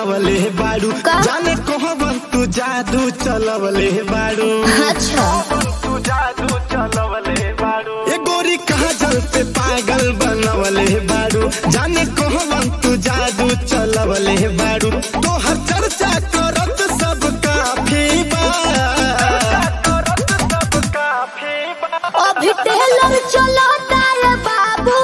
बनवले बाड़ू का? जाने कहबन तू जादू चलवले बाड़ू अच्छा तू जादू चलवले बाड़ू ए गोरी कहा जल पे पागल बनवले बाड़ू जाने कहबन तू जादू चलवले बाड़ू तो हर चर्चा करत सब काफी बा अभी टेलर चलो तारे बाबू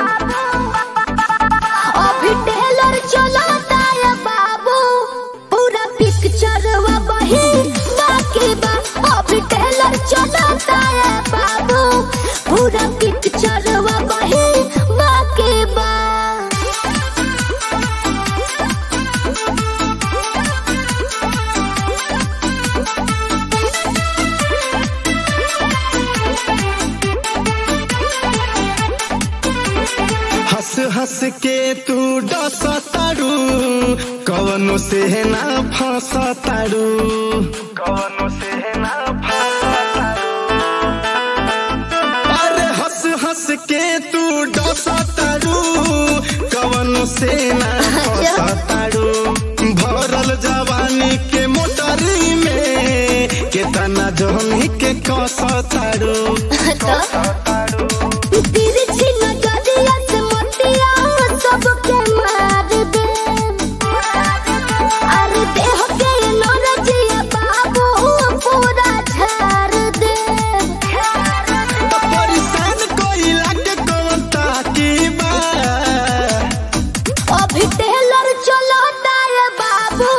अभी टेलर चलो तारे बाबू पूरा पिक्चर वही बाकी बा अभी टेलर चलो तारे बाबू पूरा पिक्चर वही बाकी बा हंस हंस के तू डस तारू कवनो से ना फंस तारू कवनो से ना अरे हंस हंस के तू डस तारू कवनो से ना फंस तारू भरल जवानी के मोटरी में केतना जहनी के कस तारू तिरछी नजरिया से मोतिया सबके मार दे अरे देह के नौरजिया बाबू पूरा झाड़ दे परेशान कोइला के कौन ताकी बा अभी टेलर चलो तारे बाबू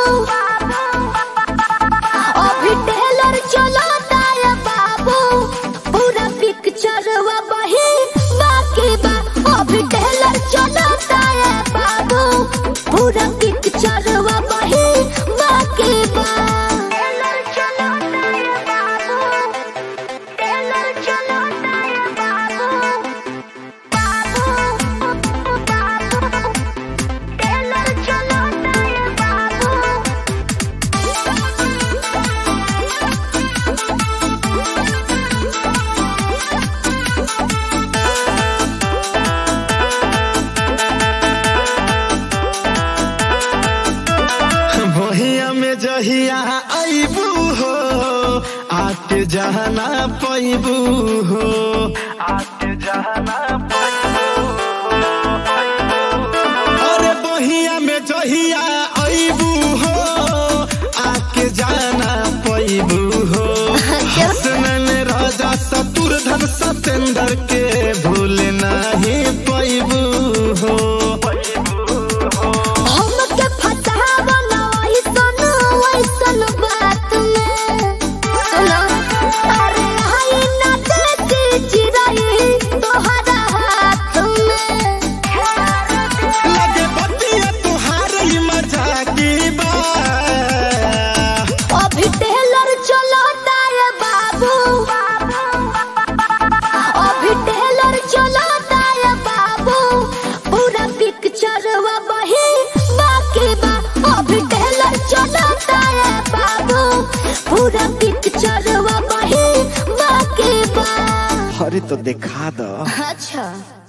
अभी टेलर चलो तारे बाबू पूरा पिक्चर वही बाकी बा अभी टेलर चलो तारे बाबू पूरा पिक्चर वही बाकी बा टेलर चलो तारे बाबू टेलर चलो तारे बाबू बाबू बाबू टेलर चलो तारे बाबू भहिया में जहिया आईबू हो आके जहना पैबू हो आके जहना अरे बहिया में जहिया आईबू हो आके जाना पैबू हो हसनन राजा शत्रुधन सतेंद्र के भूल नहीं पैबू हो हमके फसावा ना ऐसन ऐसन बात में सुनो अरे हाय ना देती चिराई तोहरा हाथ में लगे बतिया तुहार ही मजाकी बा अभी टेलर चलो तारे बाबू अभी टेलर चलो तारे बाबू पूरा पिक्चर वही बाकी बा अभी टेलर चलो तारे बाबू पूरा पिक्चर वही बाकी बा अरे तो दिखा दो अच्छा